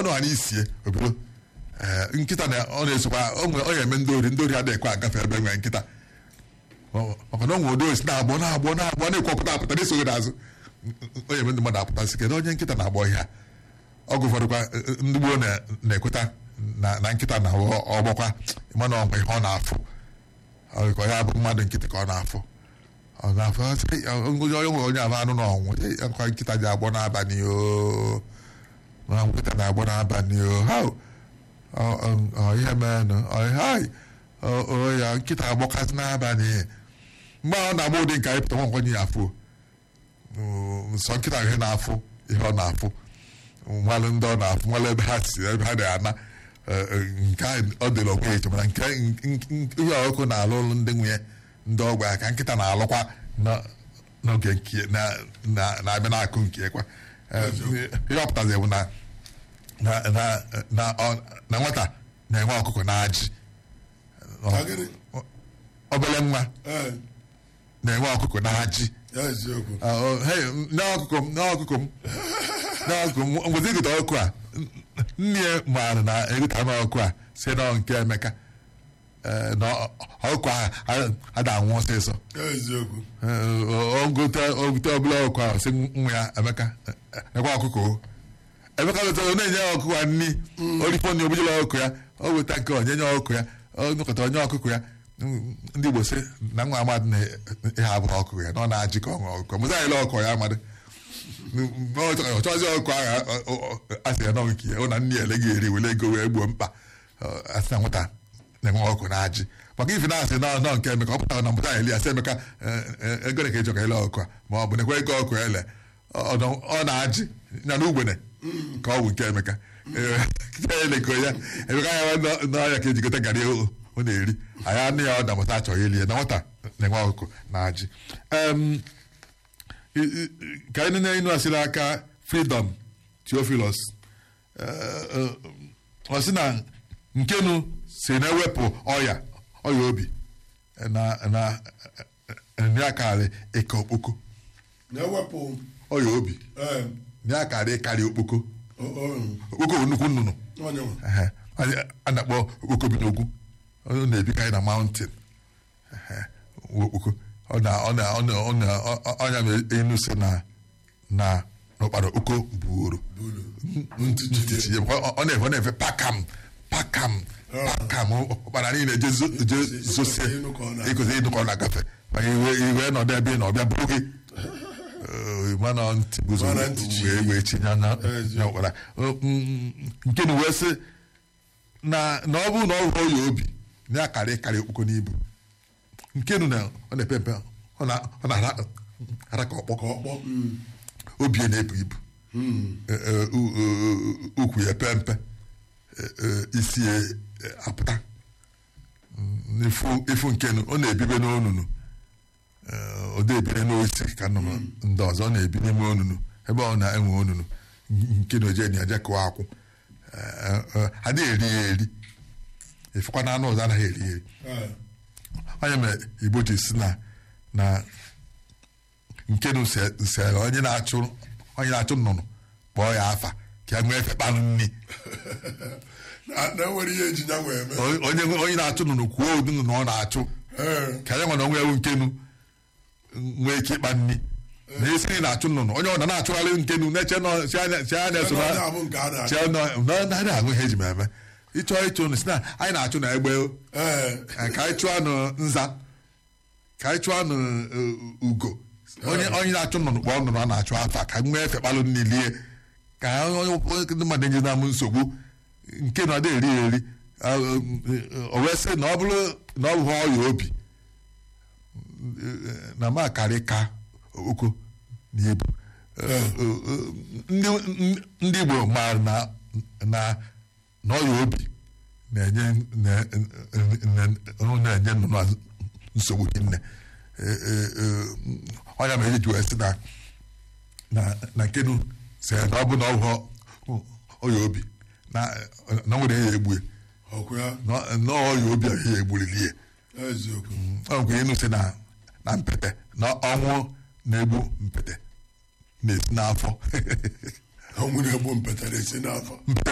ọnụ ha n'isie obodo ee nkịta na ọ na-esokwa o nwere ọ na-eme ndị ori ndị ori adịghị ekwe agafe ebe nwere nkịta Ọ- maka na ọ nwere ụdị osi na-agbọ na-agbọ na-agbọ na-ekwopụta apụta na-esoghị n'azụ onye eme ndị mmadụ apụta sị kedu onye nkịta na-agbọ ihe a ọgụ ụfọdụkwa eh, eh, ndị gboo na- na-ekweta na na nkịta na ọgbọkwa mana ọgwa ihe ọ na-afụ Ọ ka ya bụ mmadụ nkịtị ka ọ na-afụ ọ na-afụ ọ sị, "Eh, onye onye nwere onye ahụ anụ na ọnwụ Eh, akwa nkịta ji agbọ n'abalị o na nkịta na-agbọ n'abalị o ha ọ ọ- ọ ihe meenụ ọ hai ọ ọ, ya nkịta agbọkasị n'abalị mgbe ọ na-agba ụdị nke anyị pụta nwa nkwenye ya afụ nsọ nkịta ihe na-afụ ihe ọ na-afụ nwalụ ndị ọ na-afụ nwalụ ebe ha si ebe ha na-ana eh, eh, nke ahụ ọ dịrị onwe ya eche mana nke nke- nke- ihe ọkụ na-alụ ụlụ ndị nwunye ndị ọgba ya ka nkịta na-alụkwa na- n'oge nke na- na- na-abịa n'akụ nke kwa Eh, ihe ọ pụtazi bụ na na na na ọ- na nwata na-enwe ọkụkọ na ajị Agịrị? obere nwa Ee, na-enwe ọkụkọ na ajị ya eziokwu Ah, oh, hey, n'ọkụkọ m n'ọkụkọ m n'ọkụkọ m ngwezi egota ọkụ a nne ya maara na egota n'ọkụ a si na ọ nke Emeka Eh, na ọ- ọkụ ahụ ada anwụ ọsịsọ ya eziokwu ogote ogote ọbụla ọkụ ahụ si nwa ya Emeka eh, ekwe ọkụkọ o Emeka wetara ọ na-enye ya ọkụkọ ya nni orifọ na ogbujela ọkụ ya o weta nke onye nye ọkụ ya ọ nụkọta onye ọkụkọ ya Mm, ndị Igbo sị na nwa amadị na ihe abụghị ọkụkọ ya na ọ na-ajị ka ọ ṅụọ ọkụkọ mụta anyịla ọkụkọ ya amadị ọ chọzi ọkụ ahụ asị ya nọ nke ya ọ na nne ya ele ga-eri were ego wee gbuo mkpa Ọ, asị na nwata na-enwe ọkụ na-ajị maka ife na-asị nọ nọ nke Emeka ọ pụtara na mpụta eli asị Emeka eh, eh, ego ole ka ị chọ ka ele ọkụ a ma ọ bụ nekwe ego ọkụ ele ọ nọ- ọ na-ajị ya na ugbene ka ọ bụ nke Emeka Eh, kịta ya eleko ya Emeka ya n'ọya ka ejigote garị o ọ na-eri anyị anụ ya ọ damụta achọghị ili ya na nwata na-enwe ọkụkọ na-ajị Em, i- i- ka anyị na-enu asịrị aka freedom Theophilus Eh, eh, ọ sị na nkenu si na-ewepụ ọya ọya obi na na nri akarị ịka okpoko na-ewepụ ọya obi ee nri akarị ịkarị okpoko o- o- okpoko bụ nnukwu nnụnụ onye nwe Ehe. Anyị- a na-akpọ okpoko bi n'ogwu ọ na-ebikarị na mountain Ehe. Nwa okpoko ọ na ọ na ọ na ọ na ọ- ọ- ọnya ma enu si na na n'ụkpara oko buoro bulu ntụtụ ya ọ ọ na-efe ọ na-efe pakam pakam pakam ụkpara niile je zo- je zosie ịnụ ka ọ na- ịkụzi ịnụ ka ọ na-agafe maka iwe iwe nọdụ ebe ị na ọbịa bụrụ gị Eh, mana ntị guzo Mana ntị chi. wee wee chinye na Ezi. na ụkpara Eh, mm, nke na wee sị na na ọ bụrụ na ọ hụrụ ya obi na ya karị karị okpoko n'ibu nke nu na ọ na-epe mpe ọ na- ọ na-ara ara ka ọkpọ ka ọkpọ mm, obi ya na-ebu ibu mm, Eh, eh, u- u- ukwu ya pe mpe Eh, eh, isi ya eh, apụta Mm, ifu ifu nke nu ọ na-ebibe n'onunu Eh, ọ na-ebire n'osi ka nnụnụ ndị ọzọ ọ na-ebi n'ime onunu ebe ọ na-enwe onunu nke na oje na-eje kụọ akwụ Eh, eh, ha na-eri ya eri ifekwa na anụ ọzọ anaghị eri ya eri ee, onye mere igbo ji si na na nkenu sere onye na-achụ onye na-achụ nnụnụ kpọọ ya afa ka ya nwee efe kpanụ nri na na enwere ihe eji ya wee eme onye onye na-achụ nnụnụ kwuo ụdị nnụnụ ọ na-achụ ee ka ya nwere onwe ewu nkenu nwee ike ịkpa nri na esi nri na-achụ nnụnụ onye ọ na na-achụgharị nkenu na-eche nọ si anya si anya so Ebe onye na abụ nke a na-achụ. si anya na na ahụ ihe eji m eme ịchọ ịchụ nnụ si na anyị na-achụ na egbe ee Eh, ka anyị chụọ anụ nza ka anyị chụọ anụ eh, ugo onye onye na-achụ nnụnụ kpọọ nnụnụ a na-achụ afa ka nwee efe kpalụ nri lie ka onye onye ndị mmadụ enye na m nsogbu nke na ọ dị eri ya eri Ah, eh, o wee sị na ọ bụrụ na ọ bụghị ọya obi eh, na ma karị ka oko na ebu Eh, eh, eh, ndị ndị Igbo maara na na na ọya obi na-enye na- na- na-enye nnụnụ a nsogbu hinne ọnya mere eji wee sị na na na nkenu sị na ọ bụ na ọ bụ ọya obi na na nwere ya egbu ya. ọkwa ya Na- na ọya obi a ya egburili ya eziokwu ọ nkwe ịnụ sị na na mpete na ọnwụ na-egbu mpete na-esi n'afọ ọnwụ na-egbu mpetara esi n'afọ mpete